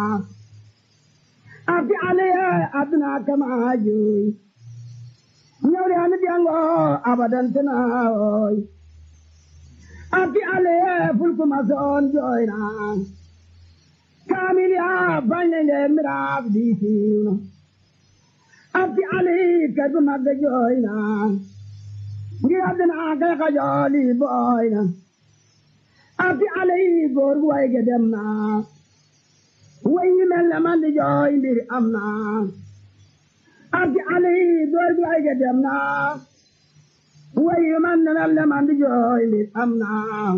afi aliya aduna kama juy ñëwle ani diango abadan tena oy afi aliya fulku mason joyna kamil ya bañele miraaf diitiwno afi ali kadu magga joyna ngir aduna kay kajooli boyna afi ali góor gu wayge dem na way yi mel ne man di jooy mbir am na abdi ali góor gu wayge dem na way yi man ne mel ne man di jooy mbir am na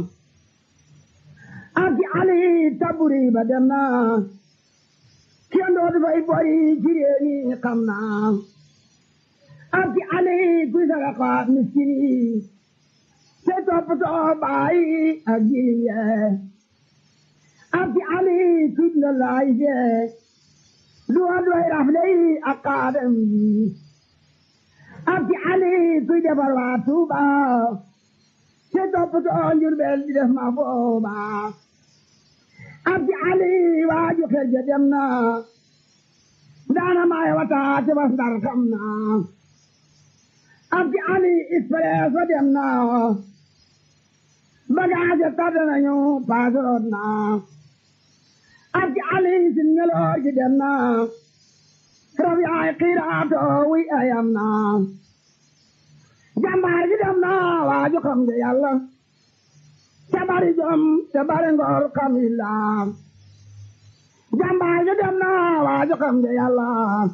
abdi ali taburi ba dem na kenn dootu fay bori ci réew mi xam na abdi ali kuy saraka miskini te toppatoo baay ak jirim yee abdi ali tudd na laay jee duwa duway rafley ak kaadam yi abdi ali kuy defar waa tuuba te toppatoo njurbel di def ma booba abdi ali waaju xerje dem na daana maay wata te bas ndar xam na abdi ali ispresso dem na bagaaje tàdd nañu paasoroot na abdi ali sin ngeloor gi dem na rab yaay xiiraato wi ayam na jambaar gi dem na waaju xam nga yàlla te bari jom te bari ngor kamilla jambaar gi dem na waaju xam nga yàlla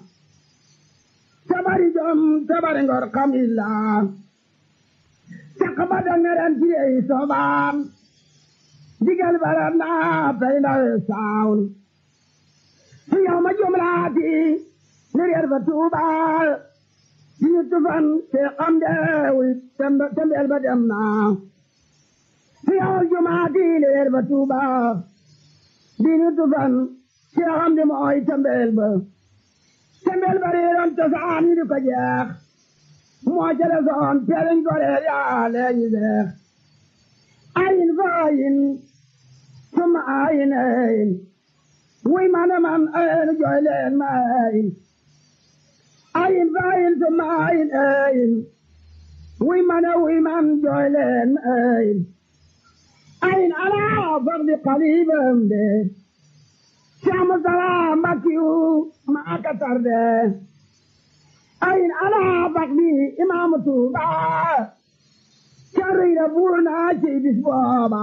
te bari jom te bari ngor kamilla caka ba dangaren tiyey sobaam digal baram na pay ndawe saawun fi yow ma jumlaati ni reer ba tuubaal dini tufan te xam deewi tembeel ba dem na fi yow jumaati ni reer ba tuubaal dini tufan te xam de mooy tembeel ba tembeel ba reeroon cosaan yi di ko jeex moo jële soon teeliñ goreel yaa leeñi seex ayin fa ayin summa ayin ayin wuy mana man ayin jooy leen ma ayin ayin fa ayin summa ayin ayin wuy mana wuy man jooy leen ma ayin ayin alaa fardi qalibam de Saamu salaam Mbakiyu maa ka tarde ayin ala bakdi imaamu Tuuba carriira buur naa ci bis booba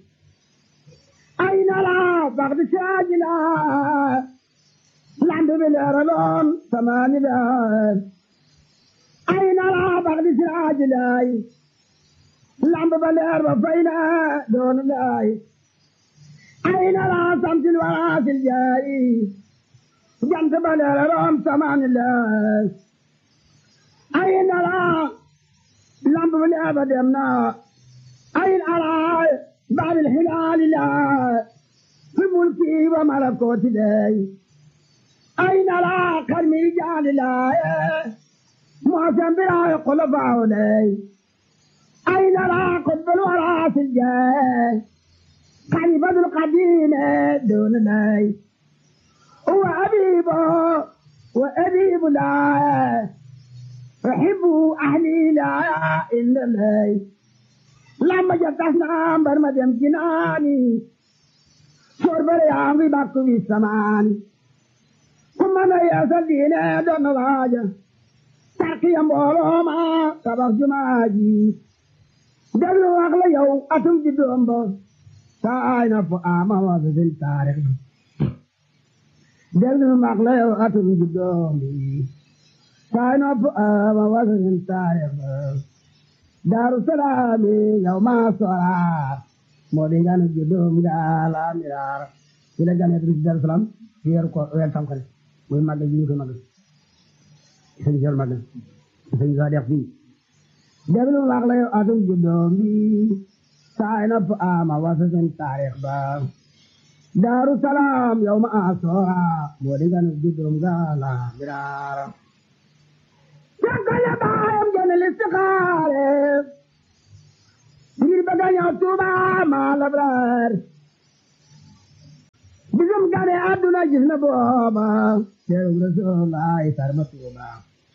ayin ala bakdi saajila lambi bi leeraloon samaani beer ayin ala bakdi saajilay lambi ba leer ba fayna doon lay ayin ala samsil waraasil jaay jant ba leeraloon samaani leer ayin ala lamb bi leeba dem na ayin ala baabil hilaali la fi mulki wa malakooti dey ayin ala karmi jaali la moosen biraayi kulafaawu dey ayin ala kubbul waraasil jee khalifatul qadiime doon dey wa abiibo wa abiibu laa أحب أهلي لا إلا الله لما جتنا برما دم جناني شرب ريام في باكو في السمان كما أنا يا سدينا دون راجة تاكي أمبولو ما تبخ جماجي دلو أغلى يو أتم جدوم بو ساينا فآما وزن تاريخ دلو أغلى يو أتم جدوم بو sign up ama wasanin taarix daaru salaami yow maa sora moo di nganu juddum gaala miraar ci la gane ci daaru salaam ci weer ko weer tam xale muy màggal ji ñu koy màggal sëñ jël màggal sëñ sa def fii déglu wax la yow atum juddum bi sign up ama wasanin taarix ba daaru salaam yow maa sora moo di nganu juddum gaala miraar Sakala baayam gën a listixaare ngir bëgg a ñëw Tuuba maa labraar bisum gane àdduna gis na booba teeru Rasulullaay sarba tuuba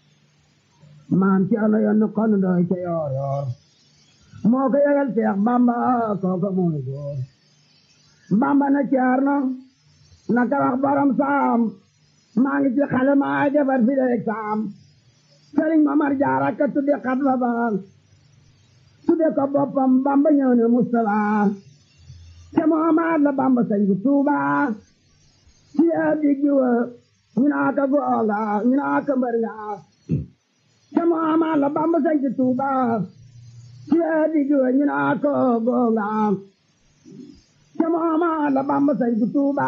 maam ci ano yoon kon doy ca yoor yoor moo ko yëgal Seex Bamba kooka mooy góor Bamba na ceerno na ka wax borom saam maa ngi ci xale maa defar fi leeg saam Sëriñ Mamar Jaara ka tudde xat fa ba tudde ko boppam Bamba ñëw ne Mustafa te Muhammad la Bamba sañ ku Tuuba ci yaa diggi wa ñu naa ka googa ñu naa ka mbër nga te Muhammad la Bamba sañ ku Tuuba ci yaa diggi wa ñu naa ka googa te Muhammad la Bamba sañ ku Tuuba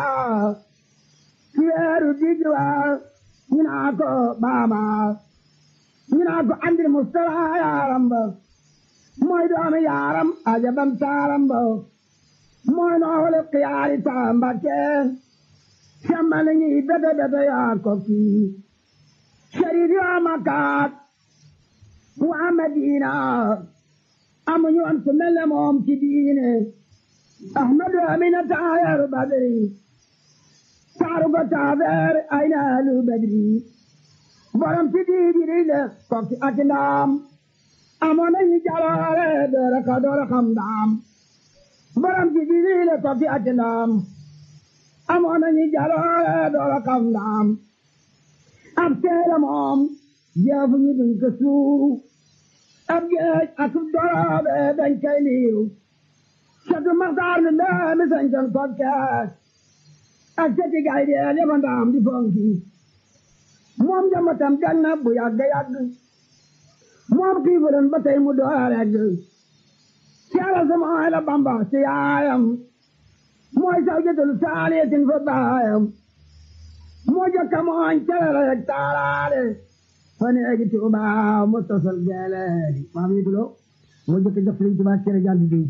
ci weeru diggi wa ñu naa ko baaba ñu naa ko andil Mustafa yaaram ba mooy doomi yaaram ajabam taaram ba mooy noole xiyaari taambake sembale ñi bete bete yaa ko kii sharid yaa makaat waa Madina amuñu woon ku mel ne moom ci diine Ahmadu Amina taayaru Badri taaru ko taabeer ay naalu Badri borom ci diidiri le kokki ak ndaam amoon nañu jaloore doora ka doora xam ndaam borom ci diidiri le kokki ak ndaam amoon nañu jaloore doora xam ndaam ab teere moom jeefu ñu duñ ko suuru ab geej ak doroobe dañ koy liiw catu maxtaar mi mbee mi sañcoon kokke ak cati gay deel yaba ndaam di fonki moom jamatam gan na bu yàgg yàgg moom xiifulen ba tey mu doora regg caala sama ay la bamba ci yaayam mooy saw jëtul saaliyatin fa baayam moo jokka mooñ calala yeg taalaale fa neegi tuuba mu tosal geeleedi maam yi tulo moo jokka jox liñ tuba cere jant diw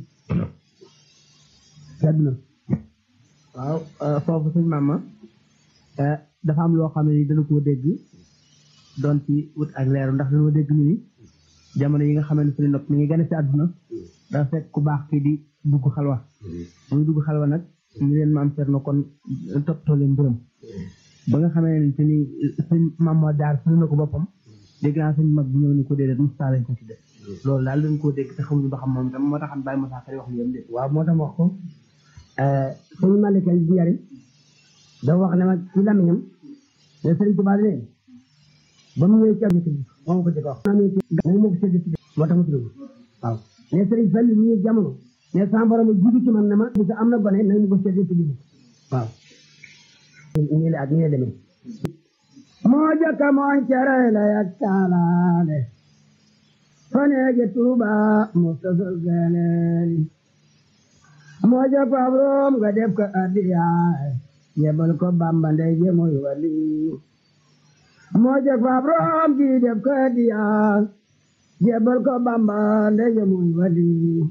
sedd na waaw foofu suñ mama dafa am loo xam ne ni dana koo dégg doon ci wut ak leeru ndax dañoo dégg ñu ni jamono yi nga xam ne suñu nopp mi ngi gën a ci àdduna dafa fekk ku baax kii di dugg xalwa muy dugg xalwa nag ñu leen maam Cerno kon toppatoo leen mbiram ba nga xamee ne te ni suñ maam moo daar suñu na ko boppam dégg naa suñ mag bu ñëw ni ko déedéet Moussa lañ ko tudde loolu daal dañ koo dégg te xamuñu ba xam moom tam moo tax xam bàyyi Moussa Kari wax li yam de waaw moo tax wax ko sëñ Malick bu yari dafa wax ne ma ci lamiñam ne sëriñ Tuubaa ne ba mu ñëwee ci am bi moo ko jëkk wax naa ne moom moo ko sédd ci moo tax mu tudd waaw ne sëriñ Fall mu ñëw jamono ne sama borom a jiitu ci man ne ma bu am na gone nañ mu ko sédd ci waaw nii la ak nii la demee moo jëkka mooñ cere la yak taalaale faneege Tuuba mu tasal galeeli moo jëkk ab room nga def ko addiyaay yebal ko Bamba ndey je mooy wali moo jëkk ab room ji def ko addiyaay yebal ko Bamba ndey je mooy wali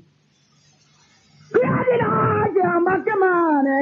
yaa di laa ci Mbakke maane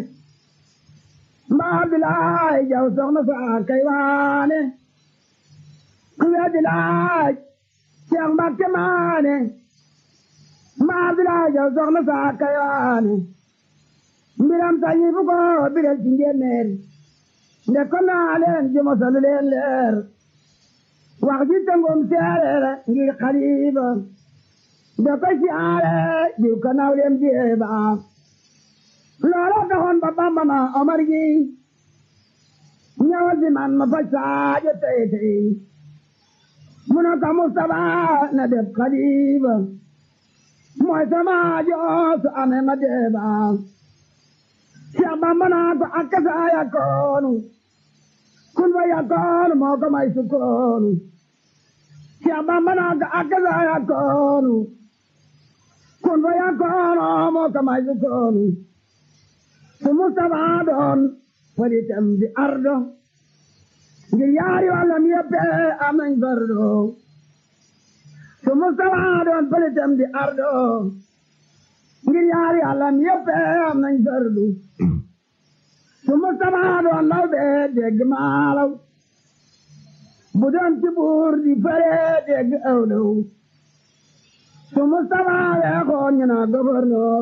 mbaa bilaay jaw soxna saa kay waane ku weddi laaj Seex Mbakke maane mbaa bilaay jaw soxna saa kay waane mbiram sañi fu ko birel ci njéeméer nde ko naa leen ji mosalu leen leer wax ji tëngum seereer ngir xaliba nde ko siyaare jiw ko naw leen jeeba loola taxoon ba Bamba na Omar gi ñëwal si man ma faj saajo tey tey mu ne ko Mustapha na def xalifa mooy sama joosu ame ma deeba Cheikh Bamba naa ko akka saa yakkoonu kun fa yakkoonu moo ko may sukkoonu Cheikh Bamba naa ko akka saa yakkoonu kun fa yakkoonu moo ko may sukkoonu su Mustapha doon falitam di ardo ngir yaari wàllam yëpp am nañ fardo su Mustapha doon falitam di ardo ngir yaari wàllam yëpp am nañ fardu su Mustapha doon law bee dégg maalaw bu doon ci buur di fare dégg awlaw su Mustapha weexoon ñu na gouverneur